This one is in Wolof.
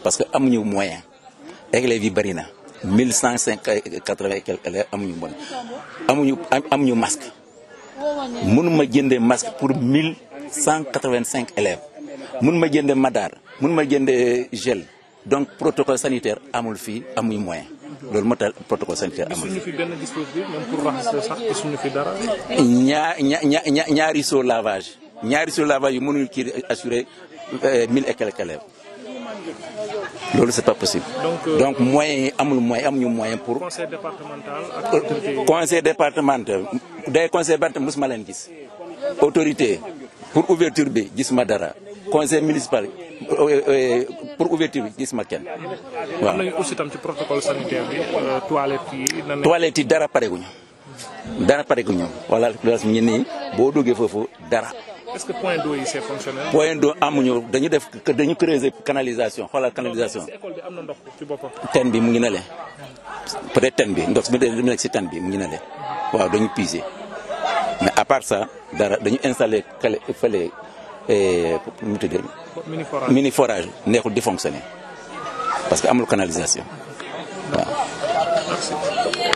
parce que amuñu moyen élèves yi bëri na mille cent cinq quatre-vingt et quelques élèves amuñu moyen amuñu amuñu masque mënuma jëndee masque pour mille cent quatre-vingt-cinq élèves mënuma jëndee madar mënuma jëndee gel donc protocole sanitaire amul fii amuñu moyen loolu moo tax protocole sanitaire amul gisuñu fi benn dispositif même pour raxas sax gisuñu fi dara. ñaa ña ña ñaari seau lavage ñaari seau lavage yu mënuñu kii assurer mille et quelques élèves loolu c'est pas possible. Donc, donc moyen yi amul moyen amuñu moyen pour. conseil départemental ak autorité yi. conseil départemental day conseil départemental mosuma leen gis autorité pour ouverture bi gis ma dara conseil municipal pour ouverture bi gis ma kenn am waaw. nañu aussi tam ci protocole sanitaire bi toilette yi nan toilette yi dara pareguñu dara pareguñu wala loolu ñu nii boo duggee foofu dara. est-ce que point d'eau yi c'est fonctionnel. point d'eau amuñu dañu def dañu creuser canalisation xoolal canalisation ci école bi am na ndox ci boppam. ten bi mu ngi na le peut-être ten bi ndox mi mu nekk si ten bi mu ngi na le waaw dañu puiser mais à part ça dara dañu installer kale fële nu mu tuddee mini forage. mini forage neexul di fonctionner parce que amul canalisation waaw. Merci.